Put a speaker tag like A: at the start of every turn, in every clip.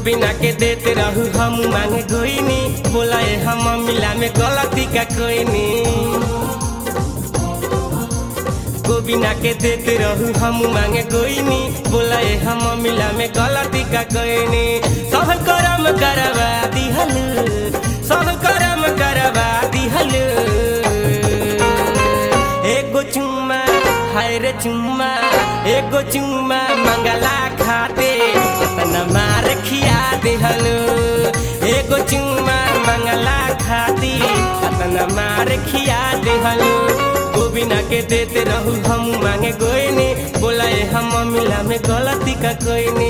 A: गोबिना के देते रहू हम मांगे गोइनी बोला ए हम मिला में गलती का कोई नी गोबिना के देते रहू हम मांगे गोइनी बोला ए हम मिला में गलती का कोई नी सब करम करवा दिहल सब करम करवा दिहल एगो चुम्मा हाय रे चुम्मा एगो चुम्मा मंगला खाते तना मार खिया दिहल एगो चुम्मा मंगला खाती तना मार खिया दिहल गोबिना के देते रहू हम मांगे गोइनी बोला ए हम मिला में गलती का कोई नी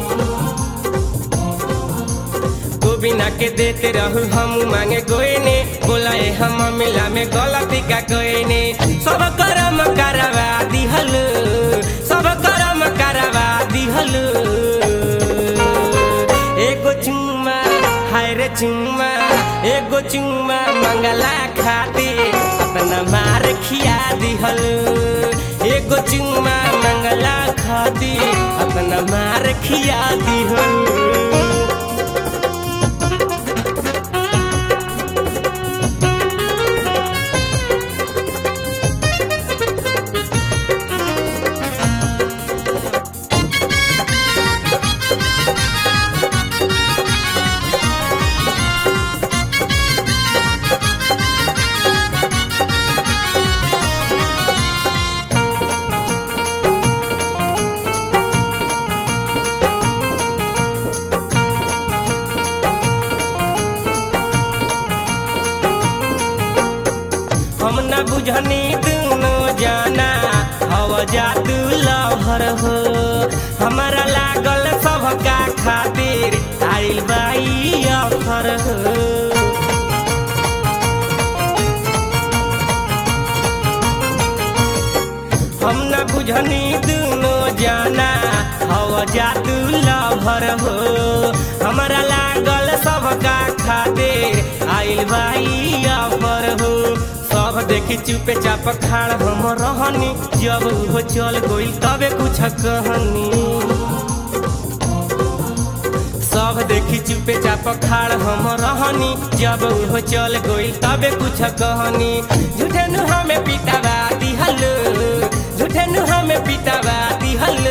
A: गोबिना के देते रहू हम मांगे गोइनी बोला ए हम मिला में गलती का कोई नी सब करम करवा दिहल सब करम करवा दिहल एगो चुम्मा हाय रे चुम्मा एगो चुम्मा मंगला खाती अपना मार खिया दिहल एगो चुम्मा मंगला खाती अपना मार खिया दिहल हम न बुझनी दुनो जाना हव जादू लभर हो हमारा लागल सबका खातिर आइल बाई अफर हो हम न बुझनी दुनो जाना हव जादू लभर हो हमारा लागल सबका खातिर आइल बाई अफर हो सब देखी चुपे चाप खाड़ हम रहनी जब वो चल गई तबे कुछ कहनी सब देखी चुपे चाप खाड़ हम रहनी जब वो चल गई तबे कुछ कहनी झूठे नु हमें पिटावा दिहल झूठे नु हमें पिटावा दिहल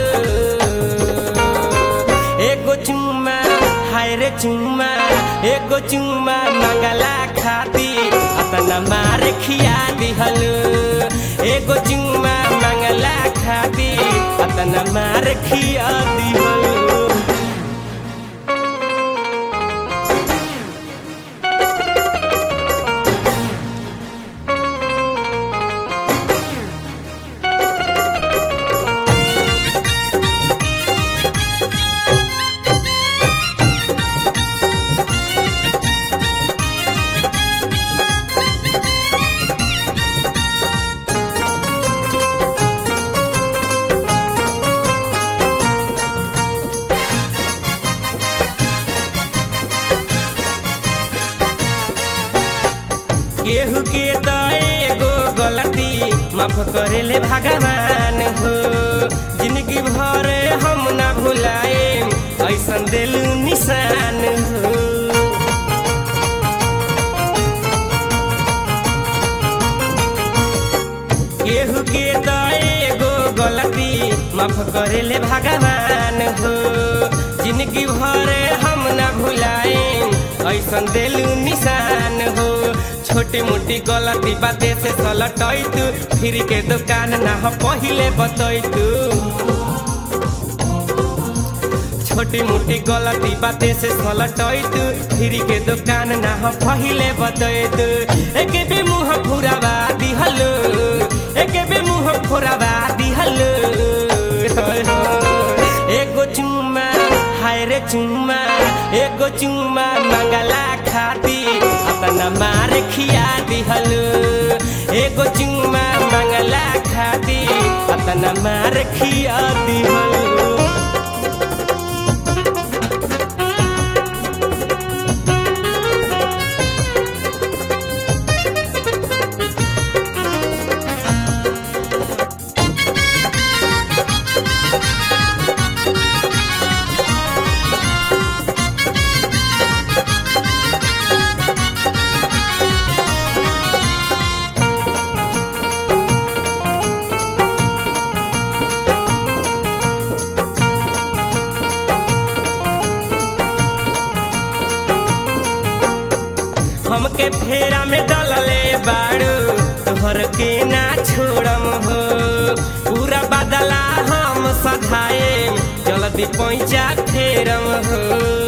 A: एगो चुम्मा हाय रे चुम्मा एगो चुम्मा मंगला खाती अपना मार खिया दिहल एगो चुम्मा मंगला खाती अपना मार खिया दिहल केहू के तो एगो गलती माफ करे ले भगवान हो जिंदगी भर हम ना भुलाए ऐसन दिलू निशान हो केहू के तो एगो गलती माफ करे ले भगवान हो जिंदगी भर हम ना भुलाए ऐसन दिलू निशान हो छोटी मोटी गलती बाते से सलटैत फिर के दुकान ना हो पहिले बतैत छोटी मोटी गलती बाते से सलटैत फिर के दुकान ना हो पहिले बतैत एक बे मुंह फुरावा दिहल एक बे मुंह फुरावा दिहल एगो चुम्मा हाय रे चुम्मा एगो चुम्मा मंगला खाती अपना मार खिया दिहल एगो चुम्मा मंगला खाती अपना मार खिया दिहल हमके फेरा में डलले बाड़ू तोहर के ना छोड़म हो पूरा बदला हम सधाए जल्दी पैसा फेरम हो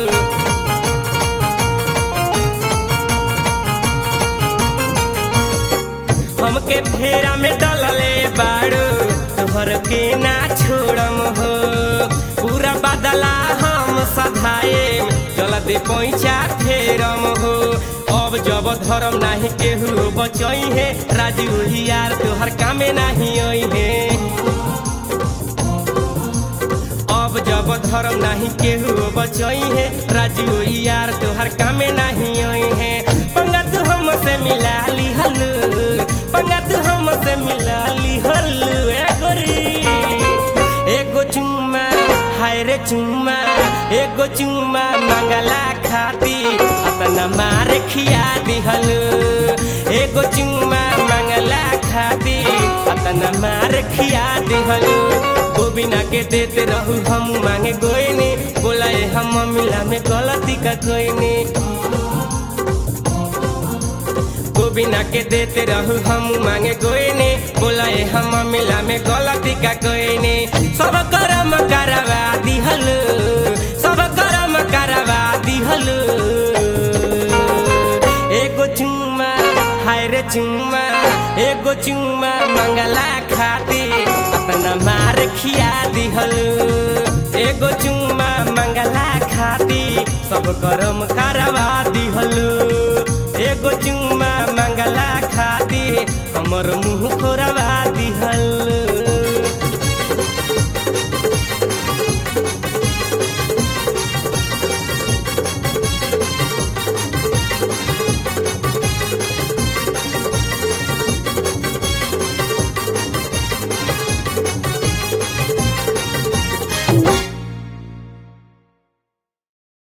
A: हमके फेरा में डलले बाड़ू तोहर के ना छोड़म हो पूरा बदला हम सधाए जल्दी पैसा फेरम हो अब जब धर्म नाही केहू बचई है राजू यार तोहर कामे नाही आई है अब जब धर्म नाही केहू बचई है राजू यार तोहर कामे नाही आई है पंगा तू हमसे मिला ली हलू पंगा तू हमसे मिला ली हलू ए गोरी एगो चुम्मा हाय रे चुम्मा एगो चुम्मा मंगला खाती अपना मार खिया दिहलू एगो चुम्मा मंगला खाती अपना मार खिया दिहलू गोबिना के देते रहू हम मांगे गोइनी बोलाए हम मिला में गलती का कोइनी गोबिना के देते रहू हम मांगे गोइनी बोलाए हम मिला में गलती का कोइनी सब करम करवा दिहलू सब करम करवा दिहलू एगो चुम्मा हाय रे चुम्मा एगो चुम्मा मंगला खाती अपना मार खिया दिहलू एगो चुम्मा मंगला खाती सब करम करवा दिहलू एगो चुम्मा मंगला खाती हमर मुंह खोरवा